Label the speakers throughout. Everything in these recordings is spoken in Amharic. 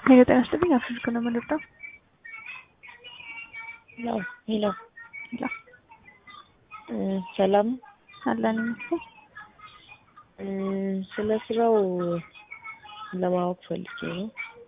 Speaker 1: ሄሎ ጤና ይስጥልኝ። አፍሪካ ነው የምንወጣው።
Speaker 2: ሄሎ ሄሎ
Speaker 1: ሄሎ
Speaker 2: ሰላም
Speaker 1: አለን ይመስል
Speaker 2: ስለ ስራው ለማወቅ ፈልጌ ነው።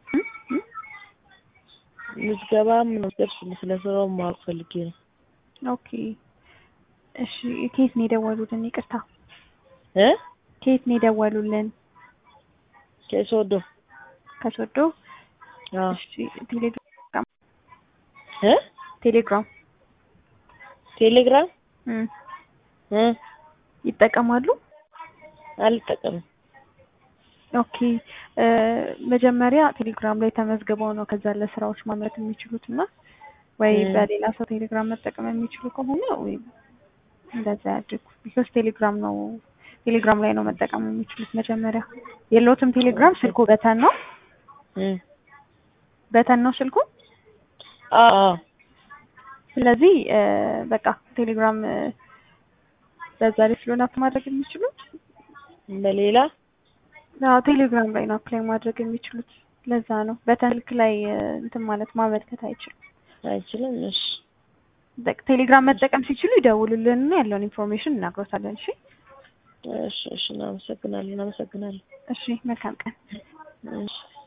Speaker 2: ምዝገባ ምንወስደር ስለ ስራው ማወቅ ፈልጌ ነው።
Speaker 1: ኦኬ እሺ። ከየት ነው የደወሉልን? ይቅርታ
Speaker 2: እ
Speaker 1: ከየት ነው የደወሉልን?
Speaker 2: ከሶዶ
Speaker 1: ከሶዶ።
Speaker 2: አዎ
Speaker 1: እሺ ቴሌግራም
Speaker 2: እ
Speaker 1: ቴሌግራም
Speaker 2: ቴሌግራም
Speaker 1: እም
Speaker 2: እ
Speaker 1: ይጠቀማሉ?
Speaker 2: አልጠቀምም።
Speaker 1: ኦኬ እ መጀመሪያ ቴሌግራም ላይ ተመዝግበው ነው ከዛ ለስራዎች ማምረት የሚችሉት እና ወይ
Speaker 2: እ
Speaker 1: በሌላ ሰው ቴሌግራም መጠቀም የሚችሉ ከሆነ ወይ እንደዛ ያድርጉ። ቢኮዝ ቴሌግራም ነው ቴሌግራም ላይ ነው መጠቀም የሚችሉት። መጀመሪያ የለውትም ቴሌግራም ስልኩ በተን ነው
Speaker 2: እ
Speaker 1: በተን ነው ስልኩ።
Speaker 2: አዎ አዎ
Speaker 1: ስለዚህ እ በቃ ቴሌግራም እ በዛ ላይ ስለሆነ አፕ ማድረግ የሚችሉት
Speaker 2: በሌላ
Speaker 1: አዎ ቴሌግራም ላይ ነው አፕላይ ማድረግ የሚችሉት። ለዛ ነው በተን ስልክ ላይ እ እንትን ማለት ማመልከት አይችሉም።
Speaker 2: አይችልም። እሺ
Speaker 1: በቃ ቴሌግራም መጠቀም ሲችሉ ይደውሉልንና ያለውን ኢንፎርሜሽን እናግሮታለን። እሺ
Speaker 2: እሺ እሺ። እናመሰግናለን እናመሰግናለን።
Speaker 1: እሺ መልካም ቀን።
Speaker 2: እሺ